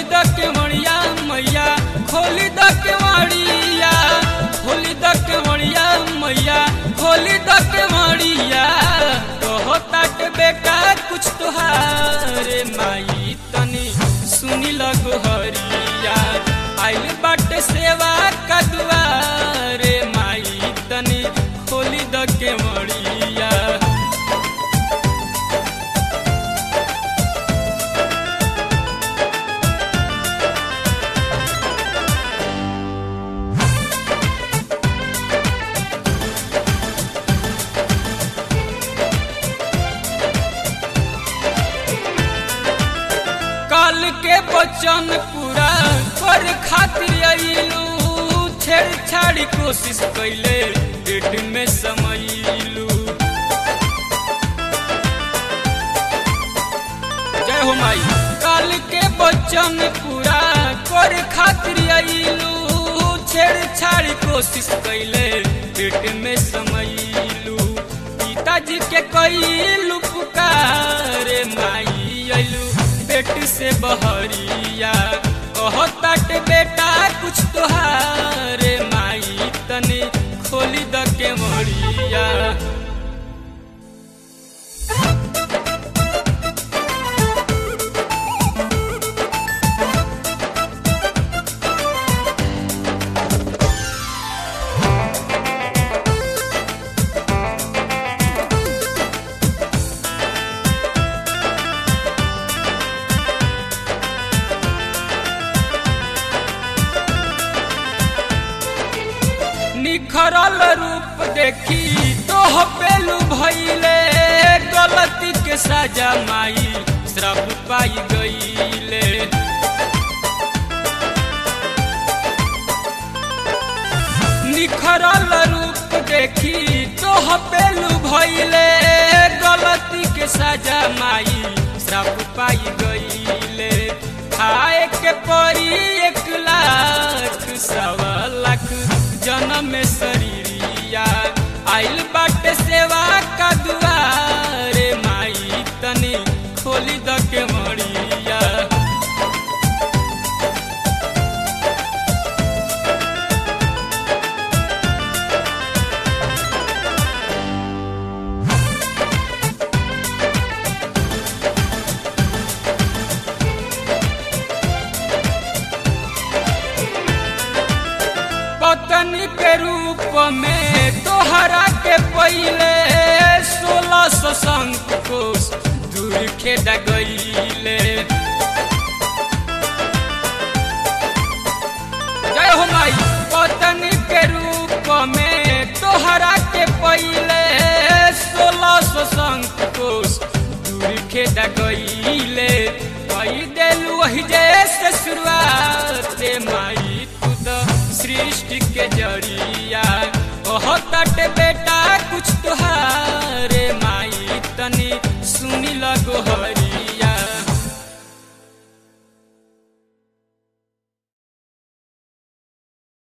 द केवड़िया मैया खोली द केवड़िया खोली द केवड़िया मैया खोली द केवड़िया कहता के बेटा कुछ तोहारे माई तनी सुनी लगो हरिया आइल बाटे सेवा का दुआरे माई तनी खोली द केवड़िया काल के बचन पूरा कर खातिर अइलू छेड़छाड़ी कोशिश कैले पेट में समैलू जय हो माई काल के बचन पूरा कर खातिर अइलू छेड़छाड़ी कोशिश कैले पेट में समैलू पिताजी के कैलू पुकारे माई अइलू पेट से बहरिया कहतात बेटा कुछ तोहारे माई तनी खोली द के मरिया निखरल रूप देखी तोह पेलू भैले गलती के सजा माई श्रप पाई गईले निखरल रूप देखी तोह पेलू भैले गलती के सजा माई श्रप पाई गईले खाए के परी एक लाख सवा लाख जन्म में शरीरिया आइल बाटे सेवा का दुआरे माई तनी खोली द के मरिया पत्नी के रूप में तोहरा के पहले सोलह सौ संख कोस दूर खेद गईले जय हो माई पत्नी के रूप में तोहरा के पहले सोलह सौ संख कोस दूर खेद गईले कई देलू वही जैसे शुरुआत माई तू तो सृष्टि के जरिया कहत बेटा कुछ तुहारे माई तनी सुनी लगो हरिया